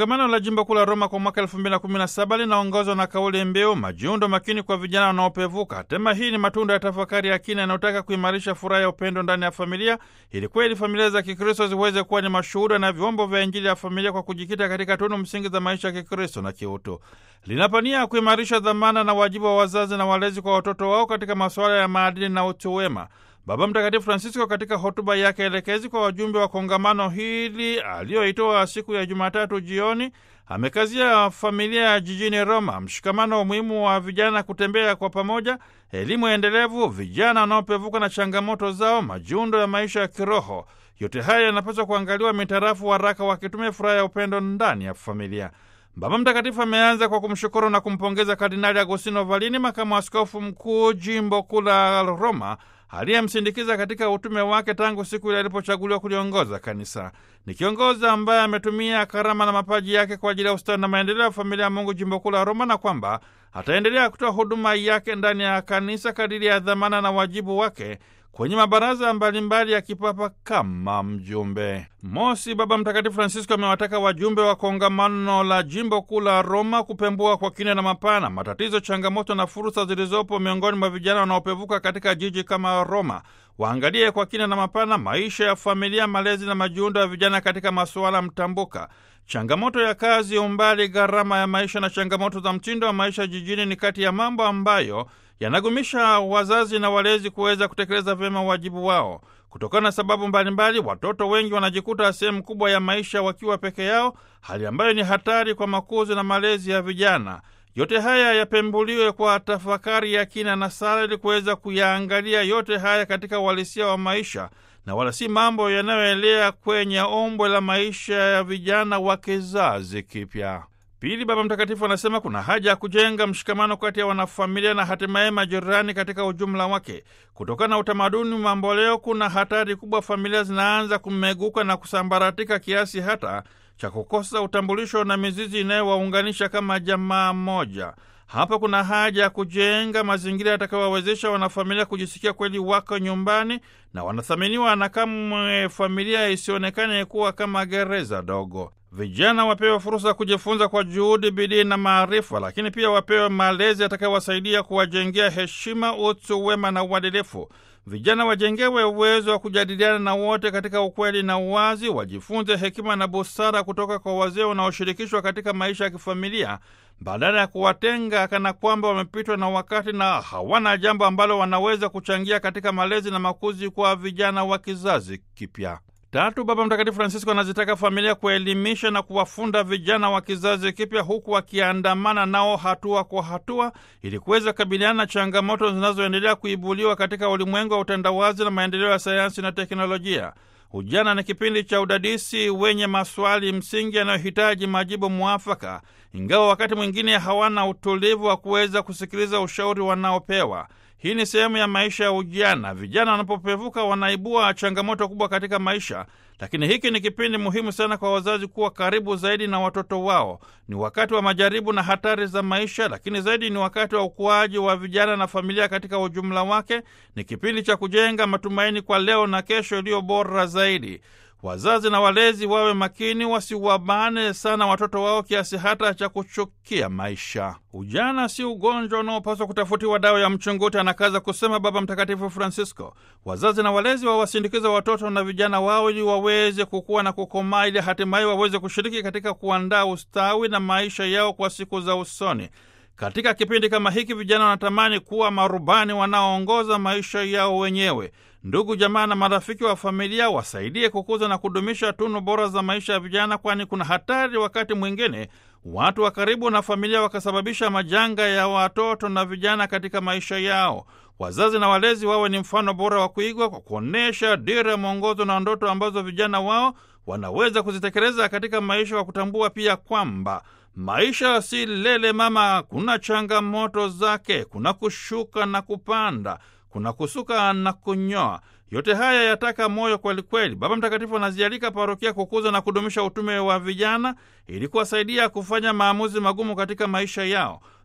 Kongamano la jimbo kuu la Roma kwa mwaka 2017 linaongozwa na kauli mbiu majiundo makini kwa vijana wanaopevuka. Tema hii ni matunda ya tafakari ya kina inayotaka kuimarisha furaha ya upendo ndani ya familia, ili kweli familia za Kikristo ziweze kuwa ni mashuhuda na vyombo vya Injili ya familia kwa kujikita katika tunu msingi za maisha ya Kikristo na kiutu. Linapania kuimarisha dhamana na wajibu wa wazazi na walezi kwa watoto wao katika masuala ya maadili na utu wema. Baba Mtakatifu Francisco katika hotuba yake elekezi kwa wajumbe wa kongamano hili aliyoitoa siku ya Jumatatu jioni amekazia familia ya jijini Roma, mshikamano, umuhimu wa vijana kutembea kwa pamoja, elimu endelevu, vijana wanaopevuka na changamoto zao, majiundo ya maisha ya kiroho. Yote haya yanapaswa kuangaliwa mitarafu waraka wa kitume Furaha ya Upendo ndani ya familia. Baba Mtakatifu ameanza kwa kumshukuru na kumpongeza Kardinali Agostino Valini, makamu askofu mkuu jimbo kuu la Roma, aliyemsindikiza katika utume wake tangu siku ile alipochaguliwa kuliongoza kanisa. Ni kiongozi ambaye ametumia karama na mapaji yake kwa ajili ya ustawi na maendeleo ya familia ya Mungu jimbo kuu la Roma, na kwamba ataendelea kutoa huduma yake ndani ya kanisa kadiri ya dhamana na wajibu wake kwenye mabaraza mbalimbali ya kipapa kama mjumbe. Mosi, Baba Mtakatifu Francisco amewataka wajumbe wa kongamano la jimbo kuu la Roma kupembua kwa kina na mapana matatizo, changamoto na fursa zilizopo miongoni mwa vijana wanaopevuka katika jiji kama Roma. Waangalie kwa kina na mapana maisha ya familia, malezi na majiundo ya vijana katika masuala mtambuka. Changamoto ya kazi, umbali, gharama ya maisha na changamoto za mtindo wa maisha jijini ni kati ya mambo ambayo yanagumisha wazazi na walezi kuweza kutekeleza vyema wajibu wao. Kutokana na sababu mbalimbali, watoto wengi wanajikuta sehemu kubwa ya maisha wakiwa peke yao, hali ambayo ni hatari kwa makuzi na malezi ya vijana. Yote haya yapembuliwe kwa tafakari ya kina na sala, ili kuweza kuyaangalia yote haya katika uhalisia wa maisha na wala si mambo yanayoelea kwenye ombwe la maisha ya vijana wa kizazi kipya. Pili, Baba Mtakatifu anasema kuna haja ya kujenga mshikamano kati ya wanafamilia na hatimaye majirani katika ujumla wake. Kutokana na utamaduni mamboleo, kuna hatari kubwa familia zinaanza kumeguka na kusambaratika kiasi hata cha kukosa utambulisho na mizizi inayowaunganisha kama jamaa moja. Hapa kuna haja ya kujenga mazingira yatakayowawezesha wanafamilia kujisikia kweli wako nyumbani na wanathaminiwa, na kamwe familia isionekane kuwa kama gereza dogo. Vijana wapewe fursa ya kujifunza kwa juhudi, bidii na maarifa, lakini pia wapewe malezi yatakayowasaidia kuwajengea heshima, utu, wema na uadilifu. Vijana wajengewe uwezo wa kujadiliana na wote katika ukweli na uwazi, wajifunze hekima na busara kutoka kwa wazee wanaoshirikishwa katika maisha ya kifamilia, badala ya kuwatenga kana kwamba wamepitwa na wakati na hawana jambo ambalo wanaweza kuchangia katika malezi na makuzi kwa vijana wa kizazi kipya. Tatu, Baba Mtakatifu Francisco anazitaka familia kuelimisha na kuwafunda vijana wa kizazi kipya huku wakiandamana nao hatua kwa hatua ili kuweza kukabiliana na changamoto zinazoendelea kuibuliwa katika ulimwengu wa utandawazi na maendeleo ya sayansi na teknolojia. Ujana ni kipindi cha udadisi wenye maswali msingi yanayohitaji majibu mwafaka, ingawa wakati mwingine hawana utulivu wa kuweza kusikiliza ushauri wanaopewa. Hii ni sehemu ya maisha ya ujana. Vijana wanapopevuka wanaibua changamoto kubwa katika maisha, lakini hiki ni kipindi muhimu sana kwa wazazi kuwa karibu zaidi na watoto wao. Ni wakati wa majaribu na hatari za maisha, lakini zaidi ni wakati wa ukuaji wa vijana na familia katika ujumla wake. Ni kipindi cha kujenga matumaini kwa leo na kesho iliyo bora zaidi. Wazazi na walezi wawe makini, wasiwabane sana watoto wao kiasi hata cha kuchukia maisha. Ujana si ugonjwa unaopaswa kutafutiwa dawa ya mchunguti, anakaza kusema Baba Mtakatifu Francisco. Wazazi na walezi wawasindikiza watoto na vijana wao ili waweze kukua na kukomaa, ili hatimaye waweze kushiriki katika kuandaa ustawi na maisha yao kwa siku za usoni. Katika kipindi kama hiki, vijana wanatamani kuwa marubani wanaoongoza maisha yao wenyewe. Ndugu, jamaa na marafiki wa familia wasaidie kukuza na kudumisha tunu bora za maisha ya vijana, kwani kuna hatari wakati mwingine watu wa karibu na familia wakasababisha majanga ya watoto na vijana katika maisha yao. Wazazi na walezi wawe ni mfano bora wa kuigwa kwa kuonyesha dira, mwongozo na ndoto ambazo vijana wao wanaweza kuzitekeleza katika maisha, kwa kutambua pia kwamba maisha si lele mama, kuna changamoto zake, kuna kushuka na kupanda kuna kusuka na kunyoa. Yote haya yataka moyo kwelikweli. Baba Mtakatifu anazialika parokia kukuza na kudumisha utume wa vijana ili kuwasaidia kufanya maamuzi magumu katika maisha yao.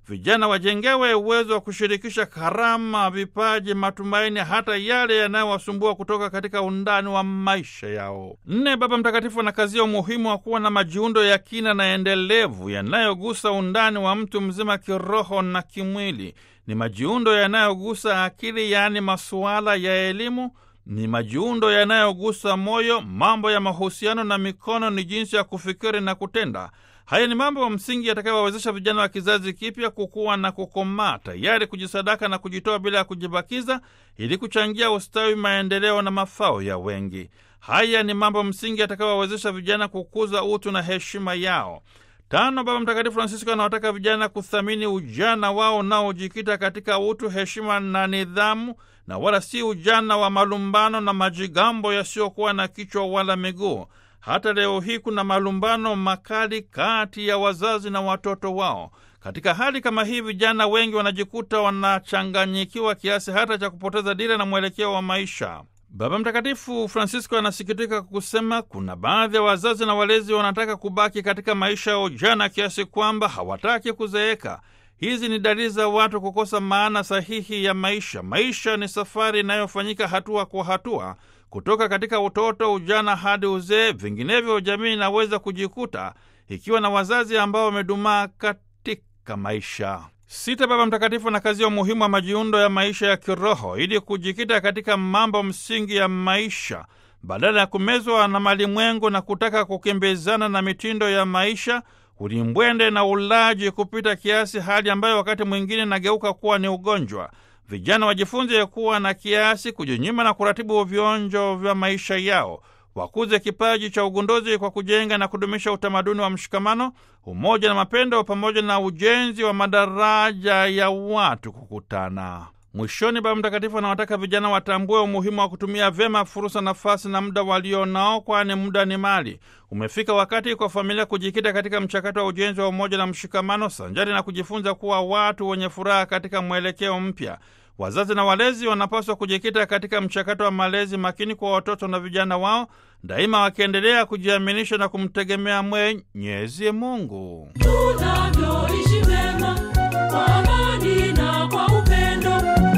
vijana wajengewe uwezo wa kushirikisha karama, vipaji, matumaini, hata yale yanayowasumbua kutoka katika undani wa maisha yao. Nne, Baba Mtakatifu anakazia umuhimu wa kuwa na majiundo ya kina na endelevu yanayogusa undani wa mtu mzima kiroho na kimwili. Ni majiundo yanayogusa akili, yaani masuala ya elimu ni majiundo yanayogusa moyo, mambo ya mahusiano na mikono ni jinsi ya kufikiri na kutenda. Haya ni mambo ya msingi yatakayowawezesha vijana wa kizazi kipya kukua na kukomaa, tayari kujisadaka na kujitoa bila ya kujibakiza, ili kuchangia ustawi, maendeleo na mafao ya wengi. Haya ni mambo msingi yatakayowawezesha vijana kukuza utu na heshima yao. Tano, Baba Mtakatifu Francisco anawataka vijana kuthamini ujana wao unaojikita katika utu, heshima na nidhamu, na wala si ujana wa malumbano na majigambo yasiyokuwa na kichwa wala miguu. Hata leo hii kuna malumbano makali kati ya wazazi na watoto wao. Katika hali kama hii, vijana wengi wanajikuta wanachanganyikiwa kiasi hata cha kupoteza dira na mwelekeo wa maisha. Baba Mtakatifu Francisco anasikitika kusema kuna baadhi ya wazazi na walezi wanataka kubaki katika maisha ya ujana kiasi kwamba hawataki kuzeeka. Hizi ni dalili za watu kukosa maana sahihi ya maisha. Maisha ni safari inayofanyika hatua kwa hatua, kutoka katika utoto, ujana hadi uzee. Vinginevyo jamii inaweza kujikuta ikiwa na wazazi ambao wamedumaa katika maisha. Sita, Baba Mtakatifu anakazia umuhimu wa majiundo ya maisha ya kiroho ili kujikita katika mambo msingi ya maisha badala ya kumezwa na malimwengu na kutaka kukimbizana na mitindo ya maisha, ulimbwende na ulaji kupita kiasi, hali ambayo wakati mwingine inageuka kuwa ni ugonjwa. Vijana wajifunze kuwa na kiasi, kujinyima na kuratibu vionjo vya maisha yao wakuze kipaji cha ugunduzi kwa kujenga na kudumisha utamaduni wa mshikamano, umoja na mapendo, pamoja na ujenzi wa madaraja ya watu kukutana. Mwishoni, Baba Mtakatifu anawataka vijana watambue umuhimu wa kutumia vyema fursa, nafasi na muda walio nao, kwani muda ni mali. Umefika wakati kwa familia kujikita katika mchakato wa ujenzi wa umoja na mshikamano, sanjari na kujifunza kuwa watu wenye furaha katika mwelekeo mpya. Wazazi na walezi wanapaswa kujikita katika mchakato wa malezi makini kwa watoto na vijana wao, daima wakiendelea kujiaminisha na kumtegemea Mwenyezi Mungu. Tunavyoishi mema kwa amani na kwa upendo,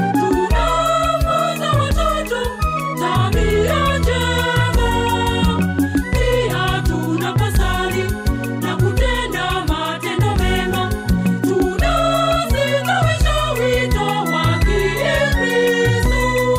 tunafunza watoto tabia njema. Pia tunapasali na kutenda matendo mema, tunastawisha wito wa Kikristo.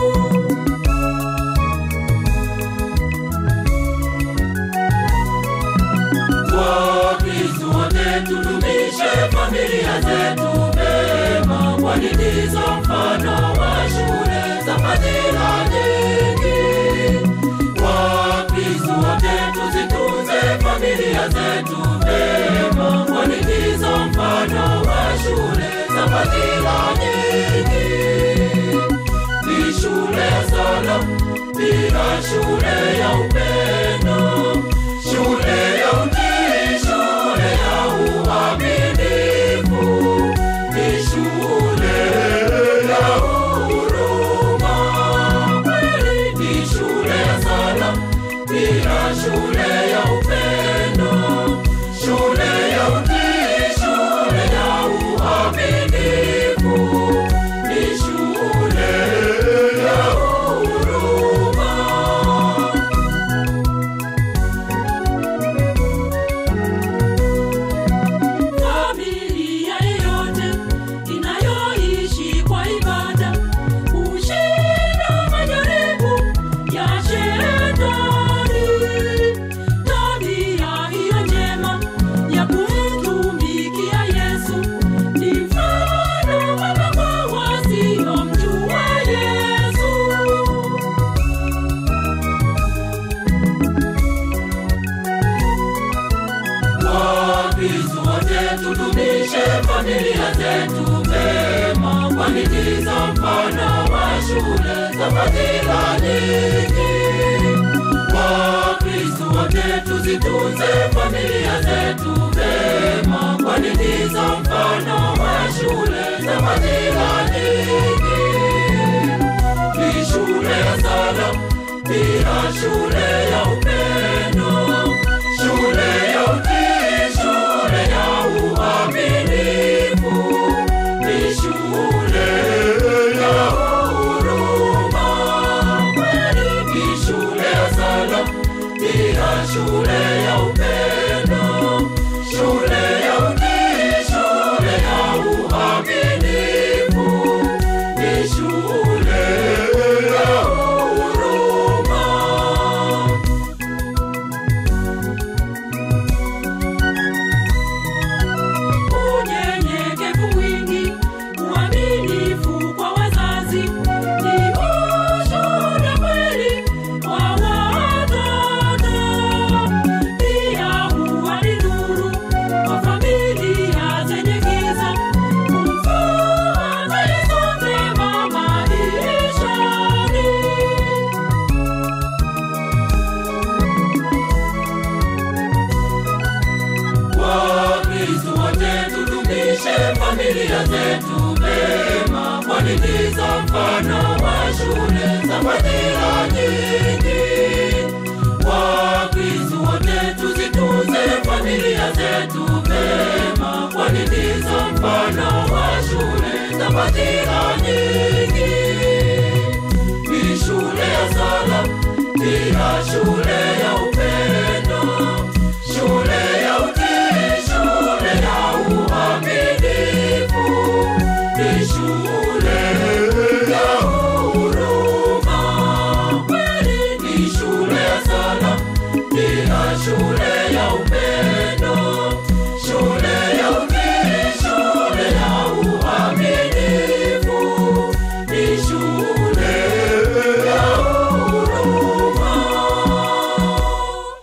Wakristo wote tudumishe familia zetu vema, kwani ndizo mfano wa shule za fadhila nyingi. Wakristo wote tuzitunze familia zetu vema, kwani ndizo mfano wa shule za fadhila nyingi. Ni shule ya sala, pia shule ya upendo, shule ya utii, shule ya uaminifu, ni shule ya huruma. Kweli ni shule ya sala, pia shule ya upendo, shule ya utii, shule ya uaminifu, ni shule ya huruma. Familia yeyote inayoishi kwa ibada hushinda majaribu ya Shetani. Tabia hiyo njema ya kumtumikia Yesu ni mfano mwema kwa wasiomjua Yesu. Wakristo wote tudumishe familia zetu vema, kwani ndizo mfano wa shule za fadhila nyingi. Wakristo wote tuzitunze familia zetu vema, kwani ndizo mfano wa shule za fadhila nyingi. Ni shule ya sala, pia shule ya upendo, shule ya utii, shule ya uaminifu, Tuzidumishe familia zetu vema, kwani ndizo mfano wa shule za fadhila nyingi. Wakristo wote tuzitunze familia zetu vema, kwani ndizo mfano wa shule za fadhila nyingi. Ni shule ya sala, pia shule